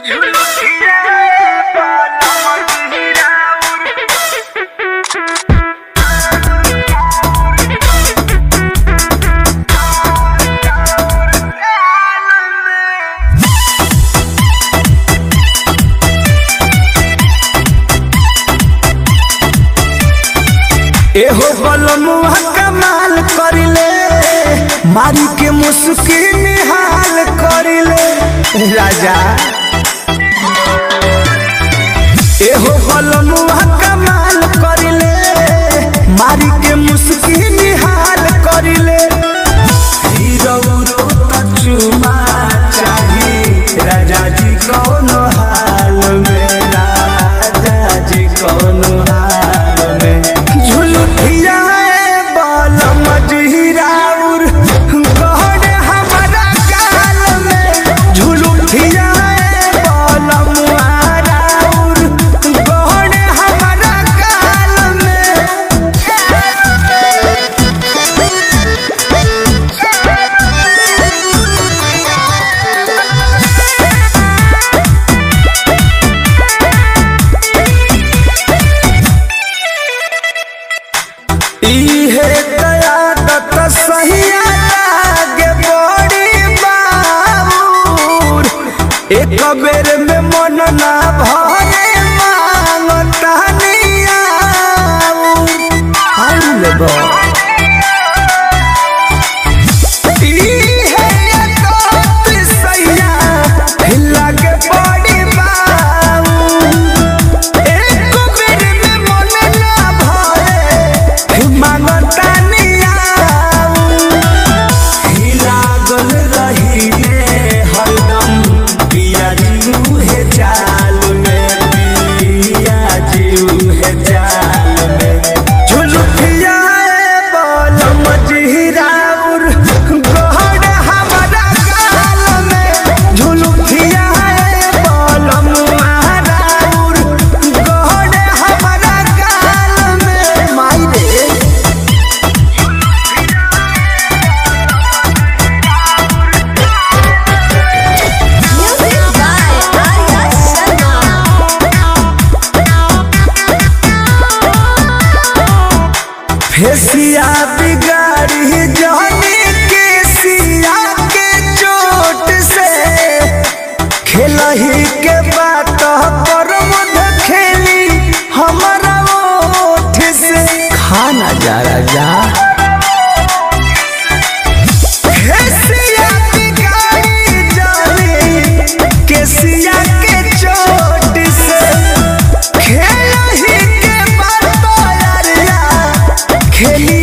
एहो बलमुआ कमाल करिले मारी के मुस्की निहाल करिले राजा एहो बलमुआ कमाल करिले मारी के मुस्की निहाल करिले हीरो रोता चुमा चाही राजा जी कौन हाल में राजा जी कौन हाल में झुलुठिया बल मजहिराउर गहन हमारा गाल में झुलुठिया बल मुहाराउर गहन हमारा गाल में इहे कयादत सहिया लागे बड़ी बाबूर एक बेर में मन ना भरे मांगता नियाऊर इहे कयादत सहिया लागे बड़ी बाबूर एक बेर में मन ना भरे मांगता नियाऊ लागल रहिले हरदम पिया जीऊ हे चाल में पिया जीऊ हे चाल में झुलुठिया बोल मजहिराउर गहन हमारा गाल में झुलुठिया बोल मुहाराउर गहन हमारा गाल में माई रे Music by Arya Sharma. फेसिया बिगाड़ी जाने के सिया के चोट से खेलही के बात पर मध खेली हमारा ओठ से खाना जा राजा फेसिया बिगाड़ी जाने के सिया के चोट से खेलही के बात यारिया खेली